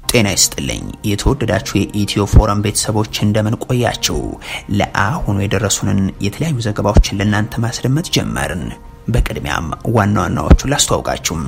ጤና ይስጥልኝ የተወደዳችሁ የኢትዮ ፎረም ቤተሰቦች እንደምን ቆያችሁ? ለአሁኑ የደረሱንን የተለያዩ ዘገባዎችን ለእናንተ ማስደመጥ ጀመርን። በቅድሚያም ዋና ዋናዎቹን ላስተዋውቃችሁም።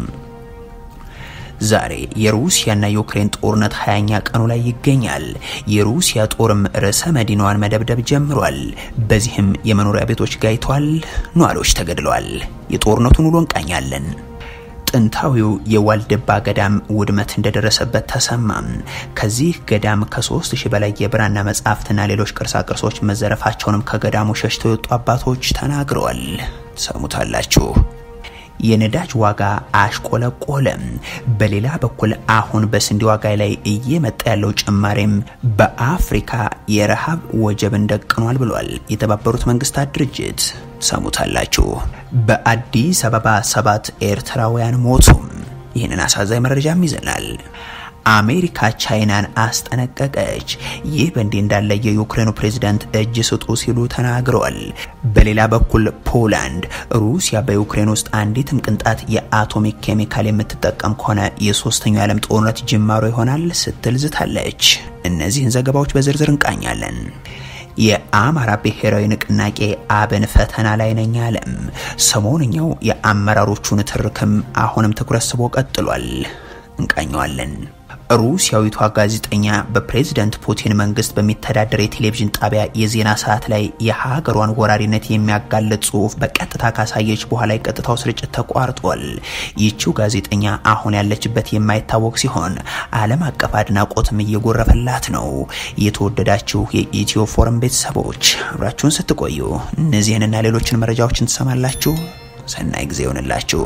ዛሬ የሩሲያና የዩክሬን ጦርነት ሀያኛ ቀኑ ላይ ይገኛል። የሩሲያ ጦርም ርዕሰ መዲናዋን መደብደብ ጀምሯል። በዚህም የመኖሪያ ቤቶች ጋይተዋል፣ ነዋሪዎች ተገድለዋል። የጦርነቱን ውሎ እንቃኛለን። ጥንታዊው የዋልድባ ገዳም ውድመት እንደደረሰበት ተሰማም። ከዚህ ገዳም ከሶስት ሺህ በላይ የብራና መጻሕፍትና ሌሎች ቅርሳ ቅርሶች መዘረፋቸውንም ከገዳሙ ሸሽተው የወጡ አባቶች ተናግረዋል። ሰሙታላችሁ። የነዳጅ ዋጋ አሽቆለቆለም። በሌላ በኩል አሁን በስንዴ ዋጋ ላይ እየመጣ ያለው ጭማሬም በአፍሪካ የረሃብ ወጀብን ደቅኗል ብሏል የተባበሩት መንግስታት ድርጅት። ሰሙታላችሁ። በአዲስ አበባ ሰባት ኤርትራውያን ሞቱም። ይህንን አሳዛኝ መረጃም ይዘናል። አሜሪካ ቻይናን አስጠነቀቀች። ይህ በእንዲህ እንዳለ የዩክሬኑ ፕሬዝዳንት እጅ ስጡ ሲሉ ተናግረዋል። በሌላ በኩል ፖላንድ ሩሲያ በዩክሬን ውስጥ አንዲትም ቅንጣት የአቶሚክ ኬሚካል የምትጠቀም ከሆነ የሶስተኛው የዓለም ጦርነት ጅማሮ ይሆናል ስትል ዝታለች። እነዚህን ዘገባዎች በዝርዝር እንቃኛለን። የአማራ ብሔራዊ ንቅናቄ አብን ፈተና ላይ ነኝ አለም። ሰሞንኛው የአመራሮቹን ትርክም አሁንም ትኩረት ስቦ ቀጥሏል። እንቃኘዋለን። ሩሲያዊቷ ጋዜጠኛ በፕሬዝደንት ፑቲን መንግስት በሚተዳደር የቴሌቪዥን ጣቢያ የዜና ሰዓት ላይ የሀገሯን ወራሪነት የሚያጋልጥ ጽሁፍ በቀጥታ ካሳየች በኋላ የቀጥታው ስርጭት ተቋርጧል። ይቺው ጋዜጠኛ አሁን ያለችበት የማይታወቅ ሲሆን ዓለም አቀፍ አድናቆትም እየጎረፈላት ነው። የተወደዳችሁ የኢትዮ ፎረም ቤተሰቦች አብራችሁን ስትቆዩ እነዚህንና ሌሎችን መረጃዎችን ትሰማላችሁ። ሰናይ ጊዜ ይሆንላችሁ።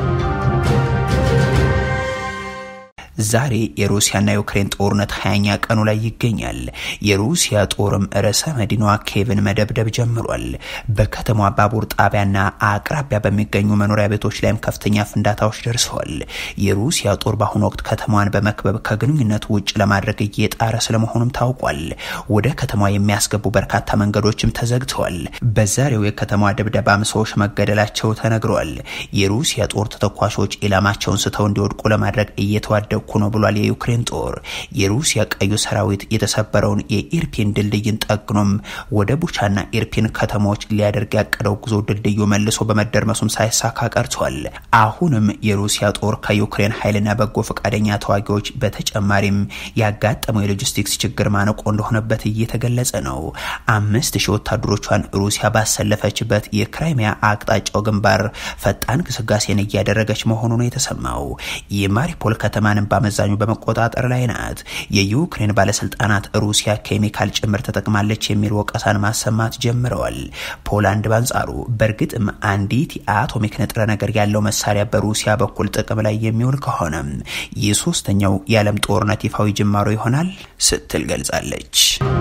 ዛሬ የሩሲያና የዩክሬን ጦርነት ሀያኛ ቀኑ ላይ ይገኛል። የሩሲያ ጦርም ርዕሰ መዲናዋ ኬቭን መደብደብ ጀምሯል። በከተማዋ ባቡር ጣቢያና አቅራቢያ በሚገኙ መኖሪያ ቤቶች ላይም ከፍተኛ ፍንዳታዎች ደርሰዋል። የሩሲያ ጦር በአሁኑ ወቅት ከተማዋን በመክበብ ከግንኙነት ውጭ ለማድረግ እየጣረ ስለመሆኑም ታውቋል። ወደ ከተማዋ የሚያስገቡ በርካታ መንገዶችም ተዘግተዋል። በዛሬው የከተማዋ ድብደባም ሰዎች መገደላቸው ተነግረዋል። የሩሲያ ጦር ተተኳሾች ኢላማቸውን ስተው እንዲወድቁ ለማድረግ እየተዋደቁ ነው ብሏል። የዩክሬን ጦር የሩሲያ ቀዩ ሰራዊት የተሰበረውን የኢርፒን ድልድይን ጠግኖም ወደ ቡቻና ኢርፒን ከተሞች ሊያደርግ ያቀደው ጉዞ ድልድዩ መልሶ በመደርመሱም ሳይሳካ ቀርቷል። አሁንም የሩሲያ ጦር ከዩክሬን ኃይልና በጎ ፈቃደኛ ተዋጊዎች በተጨማሪም ያጋጠመው የሎጂስቲክስ ችግር ማነቆ እንደሆነበት እየተገለጸ ነው። አምስት ሺህ ወታደሮቿን ሩሲያ ባሰለፈችበት የክራይሚያ አቅጣጫው ግንባር ፈጣን ግስጋሴን እያደረገች መሆኑ ነው የተሰማው። የማሪፖል ከተማንም በአመዛኙ በመቆጣጠር ላይ ናት። የዩክሬን ባለስልጣናት ሩሲያ ኬሚካል ጭምር ተጠቅማለች የሚል ወቀሳን ማሰማት ጀምረዋል። ፖላንድ በአንጻሩ በእርግጥም አንዲት የአቶሚክ ንጥረ ነገር ያለው መሳሪያ በሩሲያ በኩል ጥቅም ላይ የሚውል ከሆነም የሶስተኛው የዓለም ጦርነት ይፋዊ ጅማሮ ይሆናል ስትል ገልጻለች።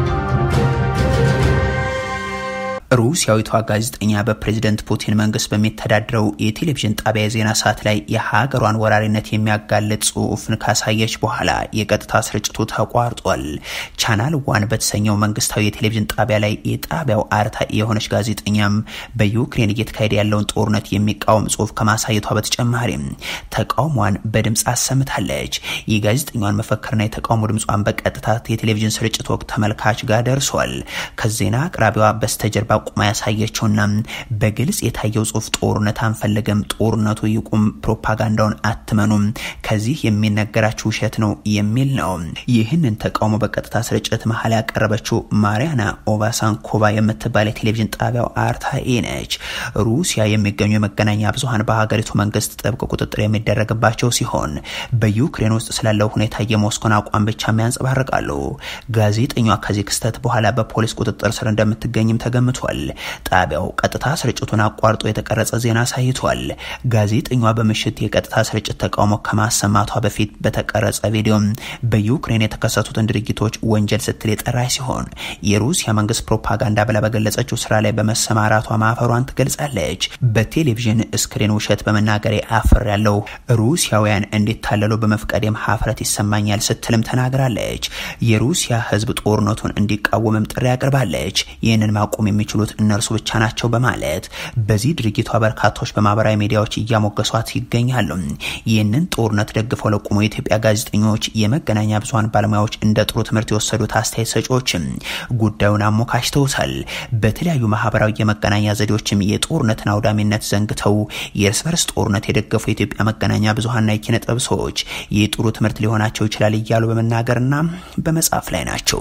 ሩሲያዊቷ ጋዜጠኛ በፕሬዝደንት ፑቲን መንግስት በሚተዳድረው የቴሌቪዥን ጣቢያ የዜና ሰዓት ላይ የሀገሯን ወራሪነት የሚያጋልጥ ጽሁፍን ካሳየች በኋላ የቀጥታ ስርጭቱ ተቋርጧል። ቻናል ዋን በተሰኘው መንግስታዊ የቴሌቪዥን ጣቢያ ላይ የጣቢያው አርታኢ የሆነች ጋዜጠኛም በዩክሬን እየተካሄደ ያለውን ጦርነት የሚቃወም ጽሁፍ ከማሳየቷ በተጨማሪም ተቃውሟን በድምፅ አሰምታለች። የጋዜጠኛዋን መፈክርና የተቃውሞ ድምጿን በቀጥታ የቴሌቪዥን ስርጭት ወቅት ተመልካች ጋር ደርሷል። ከዜና አቅራቢዋ በስተጀርባ ቁማ ያሳየችውና በግልጽ የታየው ጽሁፍ ጦርነት አንፈልግም፣ ጦርነቱ ይቁም፣ ፕሮፓጋንዳውን አትመኑም፣ ከዚህ የሚነገራችሁ ውሸት ነው የሚል ነው። ይህንን ተቃውሞ በቀጥታ ስርጭት መሀል ያቀረበችው ማሪያና ኦቫሳንኮቫ የምትባል የቴሌቪዥን ጣቢያው አርታኢ ነች። ሩሲያ የሚገኙ የመገናኛ ብዙሀን በሀገሪቱ መንግስት ጥብቅ ቁጥጥር የሚደረግባቸው ሲሆን በዩክሬን ውስጥ ስላለው ሁኔታ የሞስኮን አቋም ብቻ ያንጸባርቃሉ። ጋዜጠኛዋ ከዚህ ክስተት በኋላ በፖሊስ ቁጥጥር ስር እንደምትገኝም ተገምቷል። ጣቢያው ቀጥታ ስርጭቱን አቋርጦ የተቀረጸ ዜና አሳይቷል። ጋዜጠኛዋ በምሽት የቀጥታ ስርጭት ተቃውሞ ከማሰማቷ በፊት በተቀረጸ ቪዲዮም በዩክሬን የተከሰቱትን ድርጊቶች ወንጀል ስትል የጠራች ሲሆን የሩሲያ መንግስት ፕሮፓጋንዳ ብላ በገለጸችው ስራ ላይ በመሰማራቷ ማፈሯን ትገልጻለች። በቴሌቪዥን ስክሪን ውሸት በመናገሬ አፍር ያለው ሩሲያውያን እንዲታለሉ በመፍቀዴም ሀፍረት ይሰማኛል ስትልም ተናግራለች። የሩሲያ ህዝብ ጦርነቱን እንዲቃወምም ጥሪ አቅርባለች። ይህንን ማቆም የሚችሉ የሚችሉት እነርሱ ብቻ ናቸው በማለት በዚህ ድርጊቷ በርካቶች በማህበራዊ ሚዲያዎች እያሞገሷት ይገኛሉ። ይህንን ጦርነት ደግፈው ለቆሙ የኢትዮጵያ ጋዜጠኞች፣ የመገናኛ ብዙኃን ባለሙያዎች እንደ ጥሩ ትምህርት የወሰዱት አስተያየት ሰጪዎችም ጉዳዩን አሞካሽተውታል። በተለያዩ ማህበራዊ የመገናኛ ዘዴዎችም የጦርነትን አውዳሚነት ዘንግተው የእርስ በርስ ጦርነት የደገፉ የኢትዮጵያ መገናኛ ብዙኃንና የኪነ ጥበብ ሰዎች ይህ ጥሩ ትምህርት ሊሆናቸው ይችላል እያሉ በመናገርና በመጻፍ ላይ ናቸው።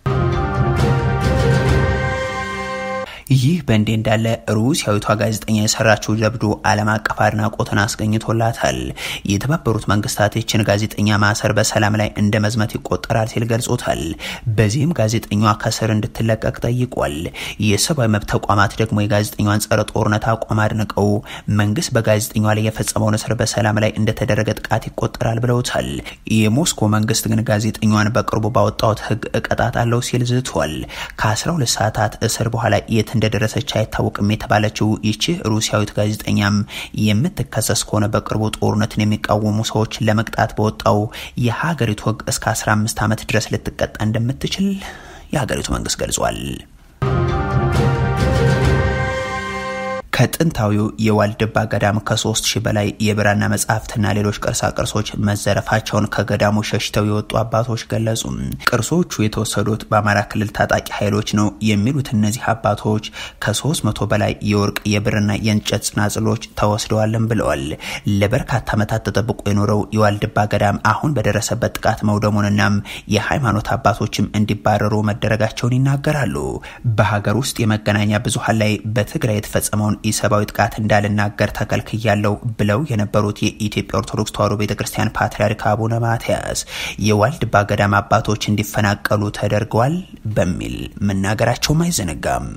ይህ በእንዲህ እንዳለ ሩሲያዊቷ ጋዜጠኛ የሰራችው ጀብዱ ዓለም አቀፍ አድናቆትን አስገኝቶላታል። የተባበሩት መንግስታት ይችን ጋዜጠኛ ማሰር በሰላም ላይ እንደ መዝመት ይቆጠራል ሲል ገልጾታል። በዚህም ጋዜጠኛዋ ከስር እንድትለቀቅ ጠይቋል። የሰብአዊ መብት ተቋማት ደግሞ የጋዜጠኛዋን ጸረ ጦርነት አቋም አድንቀው መንግስት በጋዜጠኛዋ ላይ የፈጸመውን እስር በሰላም ላይ እንደተደረገ ጥቃት ይቆጠራል ብለውታል። የሞስኮ መንግስት ግን ጋዜጠኛዋን በቅርቡ ባወጣሁት ህግ እቀጣታለሁ ሲል ዝቷል። ከ12 ሰዓታት እስር በኋላ የት እንደደረሰች አይታወቅም የተባለችው ይቺ ሩሲያዊት ጋዜጠኛም የምትከሰስ ከሆነ በቅርቡ ጦርነትን የሚቃወሙ ሰዎች ለመቅጣት በወጣው የሀገሪቱ ህግ እስከ 15 ዓመት ድረስ ልትቀጣ እንደምትችል የሀገሪቱ መንግስት ገልጿል። ከጥንታዊው የዋልድባ ገዳም ከሶስት ሺህ በላይ የብራና መጽሐፍትና ሌሎች ቅርሳ ቅርሶች መዘረፋቸውን ከገዳሙ ሸሽተው የወጡ አባቶች ገለጹ። ቅርሶቹ የተወሰዱት በአማራ ክልል ታጣቂ ኃይሎች ነው የሚሉት እነዚህ አባቶች ከሶስት መቶ በላይ የወርቅ የብርና የእንጨት ጽናጽሎች ተወስደዋልን ብለዋል። ለበርካታ ዓመታት ተጠብቆ የኖረው የዋልድባ ገዳም አሁን በደረሰበት ጥቃት መውደሙንናም የሃይማኖት አባቶችም እንዲባረሩ መደረጋቸውን ይናገራሉ። በሀገር ውስጥ የመገናኛ ብዙኃን ላይ በትግራይ የተፈጸመውን ኢሰብአዊ ጥቃት እንዳልናገር ተከልክያለው ብለው የነበሩት የኢትዮጵያ ኦርቶዶክስ ተዋሕዶ ቤተክርስቲያን ፓትርያርክ አቡነ ማትያስ የዋልድባ ገዳም አባቶች እንዲፈናቀሉ ተደርገዋል በሚል መናገራቸውም አይዘነጋም።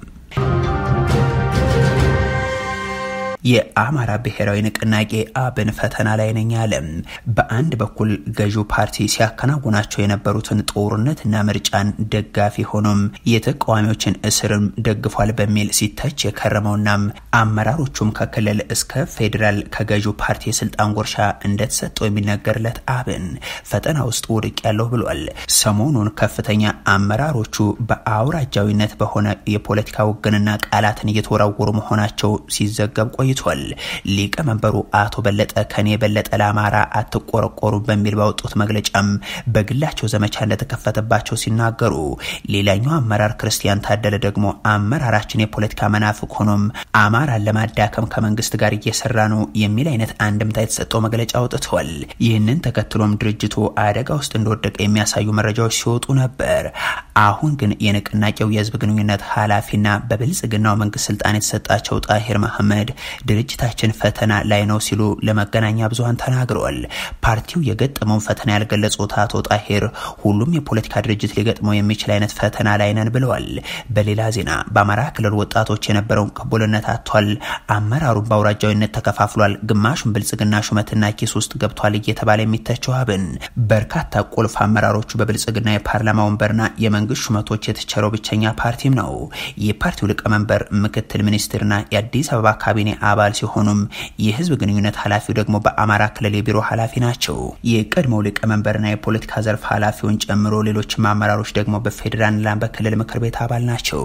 የአማራ ብሔራዊ ንቅናቄ አብን ፈተና ላይ ነኝ አለ። በአንድ በኩል ገዢው ፓርቲ ሲያከናውናቸው የነበሩትን ጦርነትና ምርጫን ደጋፊ ሆኖም የተቃዋሚዎችን እስርም ደግፏል በሚል ሲተች የከረመውናም አመራሮቹም ከክልል እስከ ፌዴራል ከገዢው ፓርቲ የስልጣን ጎርሻ እንደተሰጠው የሚነገርለት አብን ፈተና ውስጥ ውድቅ ያለው ብሏል። ሰሞኑን ከፍተኛ አመራሮቹ በአውራጃዊነት በሆነ የፖለቲካ ውግንና ቃላትን እየተወራወሩ መሆናቸው ሲዘገብ ቆይ ቆይቷል። ሊቀመንበሩ አቶ በለጠ ከኔ የበለጠ ለአማራ አትቆረቆሩ በሚል ባወጡት መግለጫም በግላቸው ዘመቻ እንደተከፈተባቸው ሲናገሩ፣ ሌላኛው አመራር ክርስቲያን ታደለ ደግሞ አመራራችን የፖለቲካ መናፍቅ ሆኖም አማራን ለማዳከም ከመንግስት ጋር እየሰራ ነው የሚል አይነት አንድምታ የተሰጠው መግለጫ አውጥተዋል። ይህንን ተከትሎም ድርጅቱ አደጋ ውስጥ እንደወደቀ የሚያሳዩ መረጃዎች ሲወጡ ነበር። አሁን ግን የንቅናቄው የህዝብ ግንኙነት ኃላፊና በብልጽግናው መንግስት ስልጣን የተሰጣቸው ጣሂር መሐመድ ድርጅታችን ፈተና ላይ ነው ሲሉ ለመገናኛ ብዙኃን ተናግረዋል። ፓርቲው የገጠመውን ፈተና ያልገለጹት አቶ ጣሂር ሁሉም የፖለቲካ ድርጅት ሊገጥመው የሚችል አይነት ፈተና ላይ ነን ብለዋል። በሌላ ዜና በአማራ ክልል ወጣቶች የነበረውን ቅቡልነት አጥቷል። አመራሩን በአውራጃዊነት ተከፋፍሏል። ግማሹን ብልጽግና ሹመትና ኪስ ውስጥ ገብቷል እየተባለ የሚተቸው አብን በርካታ ቁልፍ አመራሮቹ በብልጽግና የፓርላማ ወንበርና የመንግስት ሹመቶች የተቸረው ብቸኛ ፓርቲም ነው። የፓርቲው ሊቀመንበር ምክትል ሚኒስትርና የአዲስ አበባ ካቢኔ አባል ሲሆኑም የህዝብ ግንኙነት ኃላፊው ደግሞ በአማራ ክልል የቢሮ ኃላፊ ናቸው። የቀድሞው ሊቀመንበርና የፖለቲካ ዘርፍ ኃላፊውን ጨምሮ ሌሎችም አመራሮች ደግሞ በፌዴራልና በክልል ምክር ቤት አባል ናቸው።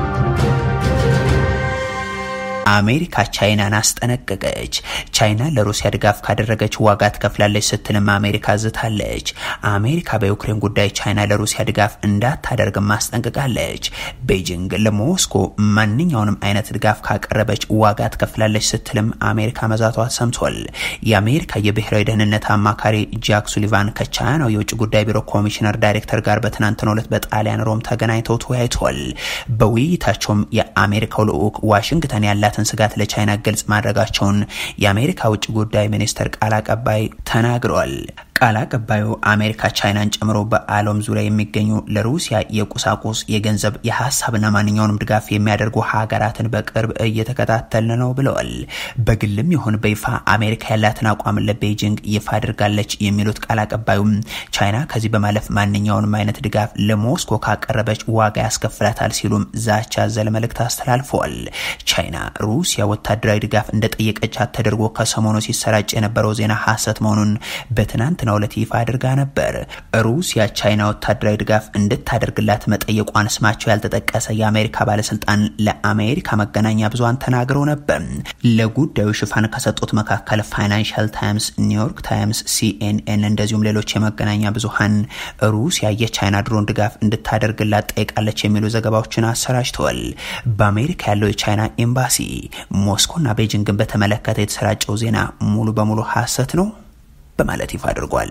አሜሪካ ቻይናን አስጠነቀቀች። ቻይና ለሩሲያ ድጋፍ ካደረገች ዋጋ ትከፍላለች ስትልም አሜሪካ ዝታለች። አሜሪካ በዩክሬን ጉዳይ ቻይና ለሩሲያ ድጋፍ እንዳታደርግም አስጠንቅቃለች። ቤጂንግ ለሞስኮ ማንኛውንም አይነት ድጋፍ ካቀረበች ዋጋ ትከፍላለች ስትልም አሜሪካ መዛቷ ሰምቷል። የአሜሪካ የብሔራዊ ደህንነት አማካሪ ጃክ ሱሊቫን ከቻይናው የውጭ ጉዳይ ቢሮ ኮሚሽነር ዳይሬክተር ጋር በትናንትናው ዕለት በጣሊያን ሮም ተገናኝተው ተወያይተዋል። በውይይታቸውም የአሜሪካው ልዑክ ዋሽንግተን ያላት ስጋት ለቻይና ግልጽ ማድረጋቸውን የአሜሪካ ውጭ ጉዳይ ሚኒስትር ቃል አቀባይ ተናግረዋል። ቃል አቀባዩ አሜሪካ ቻይናን ጨምሮ በዓለም ዙሪያ የሚገኙ ለሩሲያ የቁሳቁስ፣ የገንዘብ፣ የሀሳብና ማንኛውንም ድጋፍ የሚያደርጉ ሀገራትን በቅርብ እየተከታተልን ነው ብለዋል። በግልም ይሁን በይፋ አሜሪካ ያላትን አቋም ለቤጂንግ ይፋ አድርጋለች የሚሉት ቃል አቀባዩም ቻይና ከዚህ በማለፍ ማንኛውንም አይነት ድጋፍ ለሞስኮ ካቀረበች ዋጋ ያስከፍላታል ሲሉም ዛቻ ዘል መልእክት አስተላልፈዋል። ቻይና ሩሲያ ወታደራዊ ድጋፍ እንደጠየቀቻት ተደርጎ ከሰሞኑ ሲሰራጭ የነበረው ዜና ሐሰት መሆኑን በትናንት በትናንትናው ዕለት ይፋ አድርጋ ነበር። ሩሲያ ቻይና ወታደራዊ ድጋፍ እንድታደርግላት መጠየቋን ስማቸው ያልተጠቀሰ የአሜሪካ ባለስልጣን ለአሜሪካ መገናኛ ብዙሃን ተናግረው ነበር። ለጉዳዩ ሽፋን ከሰጡት መካከል ፋይናንሻል ታይምስ፣ ኒውዮርክ ታይምስ፣ ሲኤንኤን እንደዚሁም ሌሎች የመገናኛ ብዙሃን ሩሲያ የቻይና ድሮን ድጋፍ እንድታደርግላት ጠይቃለች የሚሉ ዘገባዎችን አሰራጭተዋል። በአሜሪካ ያለው የቻይና ኤምባሲ ሞስኮና ቤጂንግን በተመለከተ የተሰራጨው ዜና ሙሉ በሙሉ ሐሰት ነው በማለት ይፋ አድርጓል።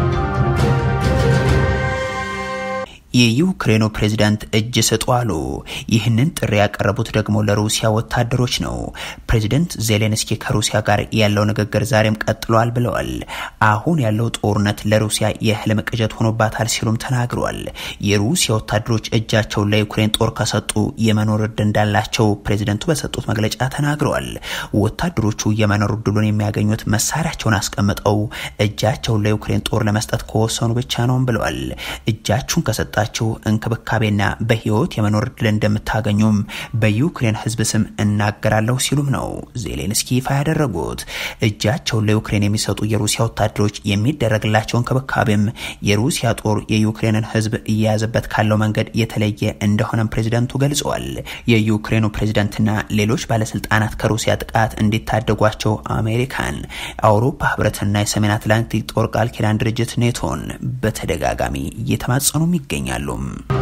የዩክሬኑ ፕሬዝዳንት እጅ ስጡ አሉ። ይህንን ጥሪ ያቀረቡት ደግሞ ለሩሲያ ወታደሮች ነው። ፕሬዝደንት ዜሌንስኪ ከሩሲያ ጋር ያለው ንግግር ዛሬም ቀጥሏል ብለዋል። አሁን ያለው ጦርነት ለሩሲያ የህልም ቅዠት ሆኖባታል ሲሉም ተናግረዋል። የሩሲያ ወታደሮች እጃቸውን ለዩክሬን ጦር ከሰጡ የመኖር እድል እንዳላቸው ፕሬዝደንቱ በሰጡት መግለጫ ተናግረዋል። ወታደሮቹ የመኖር እድሉን የሚያገኙት መሳሪያቸውን አስቀምጠው እጃቸውን ለዩክሬን ጦር ለመስጠት ከወሰኑ ብቻ ነውም ብለዋል። እጃችሁን ከሰጣ ችሁ እንክብካቤና በህይወት የመኖር እድል እንደምታገኙም በዩክሬን ህዝብ ስም እናገራለሁ ሲሉም ነው ዜሌንስኪ ይፋ ያደረጉት። እጃቸውን ለዩክሬን የሚሰጡ የሩሲያ ወታደሮች የሚደረግላቸው እንክብካቤም የሩሲያ ጦር የዩክሬንን ህዝብ እየያዘበት ካለው መንገድ የተለየ እንደሆነም ፕሬዚደንቱ ገልጸዋል። የዩክሬኑ ፕሬዚደንትና ሌሎች ባለስልጣናት ከሩሲያ ጥቃት እንዲታደጓቸው አሜሪካን፣ አውሮፓ ህብረትና የሰሜን አትላንቲክ ጦር ቃል ኪዳን ድርጅት ኔቶን በተደጋጋሚ እየተማጸኑም ይገኛል ይገኛሉ።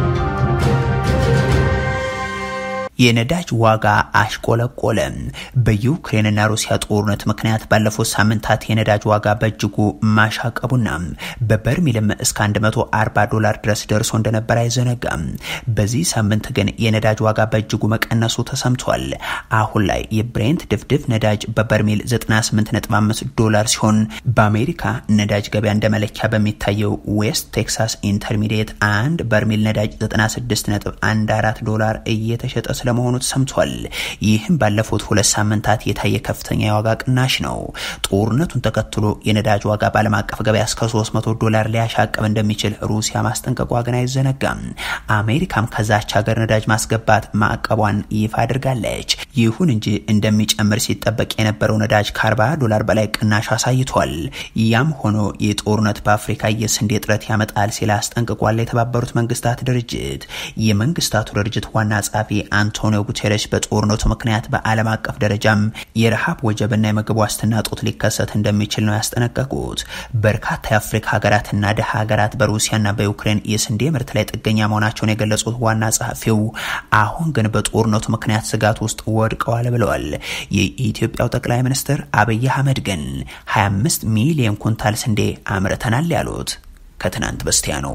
የነዳጅ ዋጋ አሽቆለቆለ። በዩክሬንና ሩሲያ ጦርነት ምክንያት ባለፉት ሳምንታት የነዳጅ ዋጋ በእጅጉ ማሻቀቡና በበርሚልም እስከ 140 ዶላር ድረስ ደርሶ እንደነበር አይዘነጋም። በዚህ ሳምንት ግን የነዳጅ ዋጋ በእጅጉ መቀነሱ ተሰምቷል። አሁን ላይ የብሬንት ድፍድፍ ነዳጅ በበርሚል 98.5 ዶላር ሲሆን በአሜሪካ ነዳጅ ገበያ እንደ መለኪያ በሚታየው ዌስት ቴክሳስ ኢንተርሚዲየት አንድ በርሚል ነዳጅ 96.14 ዶላር እየተሸጠ ስለመሆኑ ተሰምቷል። ይህም ባለፉት ሁለት ሳምንታት የታየ ከፍተኛ የዋጋ ቅናሽ ነው። ጦርነቱን ተከትሎ የነዳጅ ዋጋ በዓለም አቀፍ ገበያ እስከ 300 ዶላር ሊያሻቅብ እንደሚችል ሩሲያ ማስጠንቀቋ ግን አይዘነጋም። አሜሪካም ከዛች ሀገር ነዳጅ ማስገባት ማዕቀቧን ይፋ አድርጋለች። ይሁን እንጂ እንደሚጨምር ሲጠበቅ የነበረው ነዳጅ ከ40 ዶላር በላይ ቅናሽ አሳይቷል። ያም ሆኖ የጦርነት በአፍሪካ የስንዴ እጥረት ያመጣል ሲል አስጠንቅቋል። የተባበሩት መንግስታት ድርጅት የመንግስታቱ ድርጅት ዋና ጸሐፊ አንቶኒዮ ጉቴሬሽ በጦርነቱ ምክንያት በዓለም አቀፍ ደረጃም የረሃብ ወጀብና የምግብ ዋስትና ጦት ሊከሰት እንደሚችል ነው ያስጠነቀቁት። በርካታ የአፍሪካ ሀገራትና ደሃ ሀገራት በሩሲያና በዩክሬን የስንዴ ምርት ላይ ጥገኛ መሆናቸውን የገለጹት ዋና ጸሐፊው አሁን ግን በጦርነቱ ምክንያት ስጋት ውስጥ ወድቀዋል ብለዋል። የኢትዮጵያው ጠቅላይ ሚኒስትር አብይ አህመድ ግን 25 ሚሊዮን ኩንታል ስንዴ አምርተናል ያሉት ከትናንት በስቲያ ነው።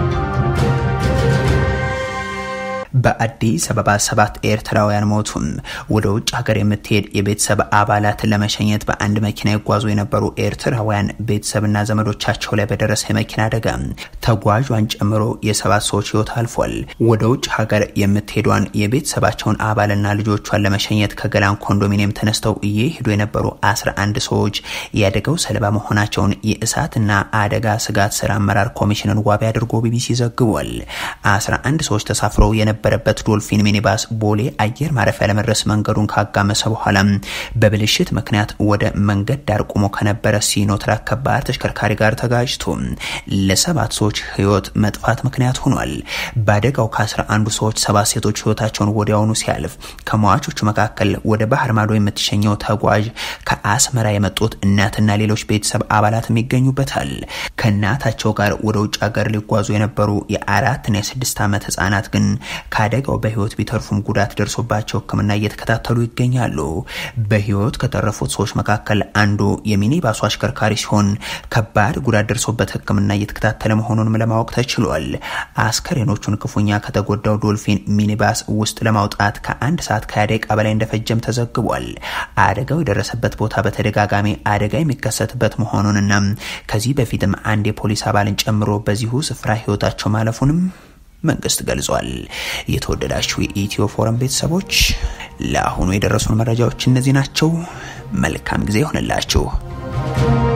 በአዲስ አበባ ሰባት ኤርትራውያን ሞቱም። ወደ ውጭ ሀገር የምትሄድ የቤተሰብ አባላትን ለመሸኘት በአንድ መኪና ይጓዙ የነበሩ ኤርትራውያን ቤተሰብና ዘመዶቻቸው ላይ በደረሰ የመኪና አደጋ ተጓዧን ጨምሮ የሰባት ሰዎች ሕይወት አልፏል። ወደ ውጭ ሀገር የምትሄዷን የቤተሰባቸውን አባልና ልጆቿን ለመሸኘት ከገላን ኮንዶሚኒየም ተነስተው እየሄዱ የነበሩ 11 ሰዎች የአደጋው ሰለባ መሆናቸውን የእሳትና አደጋ ስጋት ስራ አመራር ኮሚሽንን ዋቢ አድርጎ ቢቢሲ ዘግቧል። 11 ሰዎች ተሳፍረው የነበ በረበት ዶልፊን ሚኒባስ ቦሌ አየር ማረፊያ ለመድረስ መንገዱን ካጋመሰ በኋላ በብልሽት ምክንያት ወደ መንገድ ዳር ቆሞ ከነበረ ሲኖትራክ ከባድ ተሽከርካሪ ጋር ተጋጅቶ ለሰባት ሰዎች ህይወት መጥፋት ምክንያት ሆኗል። በአደጋው ከአስራ አንዱ ሰዎች ሰባት ሴቶች ህይወታቸውን ወዲያውኑ ሲያልፍ ከሟቾቹ መካከል ወደ ባህር ማዶ የምትሸኘው ተጓዥ ከአስመራ የመጡት እናትና ሌሎች ቤተሰብ አባላትም ይገኙበታል። ከእናታቸው ጋር ወደ ውጭ ሀገር ሊጓዙ የነበሩ የአራትና የስድስት ዓመት ህጻናት ግን ከአደጋው በህይወት ቢተርፉም ጉዳት ደርሶባቸው ሕክምና እየተከታተሉ ይገኛሉ። በህይወት ከተረፉት ሰዎች መካከል አንዱ የሚኒባሱ አሽከርካሪ ሲሆን ከባድ ጉዳት ደርሶበት ሕክምና እየተከታተለ መሆኑንም ለማወቅ ተችሏል። አስከሬኖቹን ክፉኛ ከተጎዳው ዶልፊን ሚኒባስ ውስጥ ለማውጣት ከአንድ ሰዓት ከሃያ ደቂቃ በላይ እንደፈጀም ተዘግቧል። አደጋው የደረሰበት ቦታ በተደጋጋሚ አደጋ የሚከሰትበት መሆኑንና ከዚህ በፊትም አንድ የፖሊስ አባልን ጨምሮ በዚሁ ስፍራ ህይወታቸው ማለፉንም መንግስት ገልጿል። የተወደዳችሁ የኢትዮ ፎረም ቤተሰቦች ለአሁኑ የደረሱን መረጃዎች እነዚህ ናቸው። መልካም ጊዜ ይሆንላችሁ።